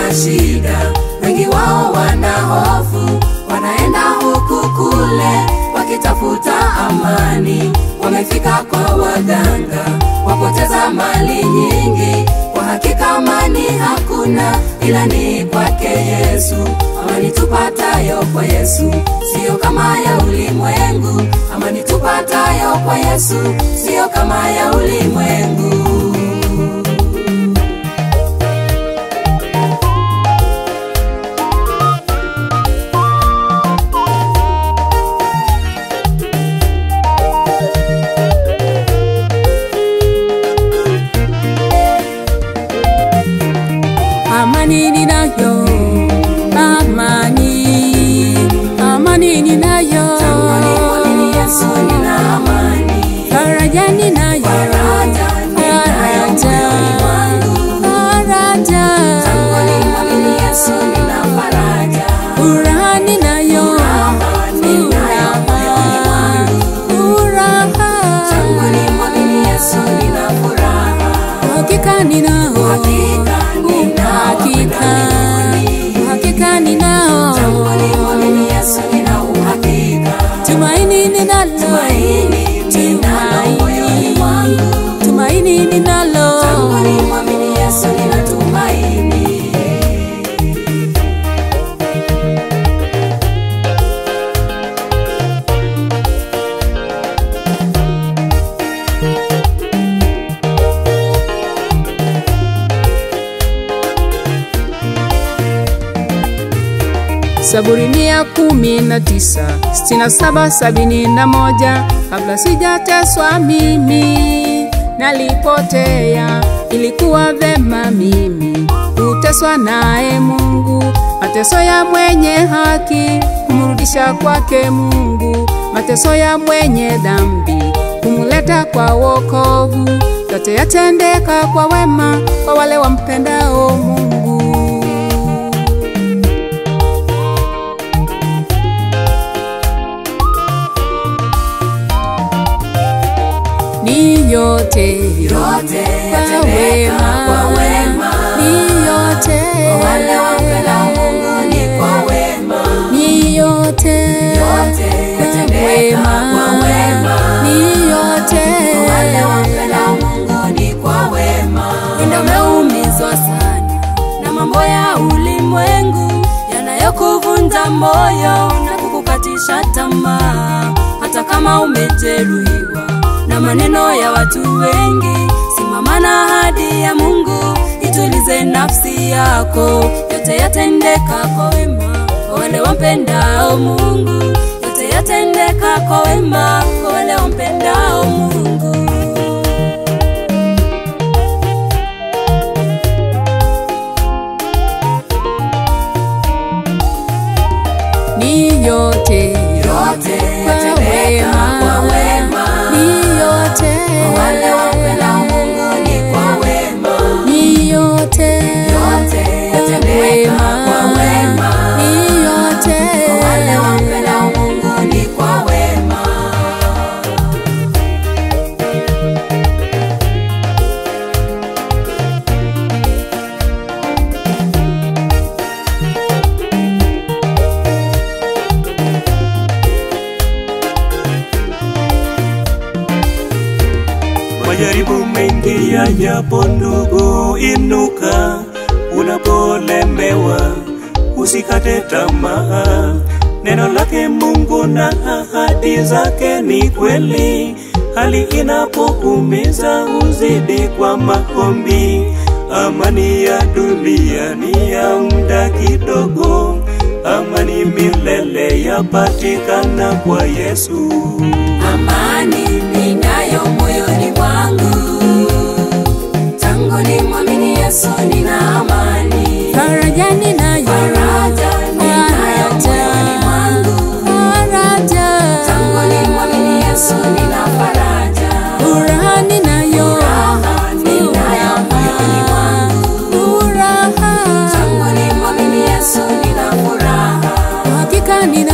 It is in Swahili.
na shida, wengi wao wana hofu, wanaenda huku kule wakitafuta amani. Wamefika kwa waganga, wapoteza mali nyingi, kwa hakika amani hakuna, ila ni kwake Yesu. Amani tupatayo kwa Yesu siyo kama ya ulimwengu, amani tupatayo kwa Yesu siyo kama ya ulimwengu. amani ninayo amani amani ninayo Tangani mwamini Yesu nina amani, faraja ninayo faraja ninayo moyoni mwangu. faraja Tangani mwamini Yesu nina faraja, furaha ninayo furaha ninayo moyoni mwangu. furaha Tangani mwamini Yesu nina furaha, hakika ninao hakika ninao hakika upendo hakika ninao Tangani mwamini Yesu nina uhakika, tumaini ninalo tumaini ninalo moyoni mwangu. tumaini ninalo Tangani mwamini Yesu nina tumaini. Zaburi mia kumi na tisa sitini na saba sabini na moja kabla sijateswa mimi nalipotea, ilikuwa vema mimi kuteswa naye Mungu. Mateso ya mwenye haki kumrudisha kwake Mungu, mateso ya mwenye dhambi kumuleta kwa wokovu. Yote yatendeka kwa wema kwa wale wampendao Mungu. ni yote Yote kwa yatendeka kwa wema, ni yote kwa wale wampendao Mungu ni kwa wema. ni yote Yote yatendeka kwa wema, ni yote kwa wale wampendao Mungu ni kwa wema. Nimeumizwa sana na mambo ya ulimwengu yanayokuvunja moyo na kukukatisha tamaa, hata kama umejeruhiwa na maneno ya watu wengi. Simama na ahadi ya Mungu, itulize nafsi yako. Yote yatendeka kwa wema kwa wale wampendao Mungu, yote yatendeka kwa wema kwa wale wampendao Mungu. ni yote Yote kwa yatendeka kwa wema, ni yote kwa wale wampendao Mungu ni kwa wema. ni yote Yote yatendeka kwa wema, ni yote kwa wale wampendao Mungu ni kwa wema. Majaribu mengi yajapo ndugu, inuka unapolemewa, usikate tamaa. Neno lake Mungu na ahadi zake ni kweli. Hali inapokuumiza uzidi kwa maombi. Amani ya dunia ni ya muda kidogo, amani milele yapatikana kwa Yesu. Amani ninayo moyoni mwangu, tangu nimwamini Yesu nina amani. faraja ninayo Faraja ninayo moyoni mwangu, faraja tangu nimwamini Yesu nina faraja. furaha ninayo Furaha ninayo moyoni mwangu, furaha tangu nimwamini Yesu nina furaha. hakika nina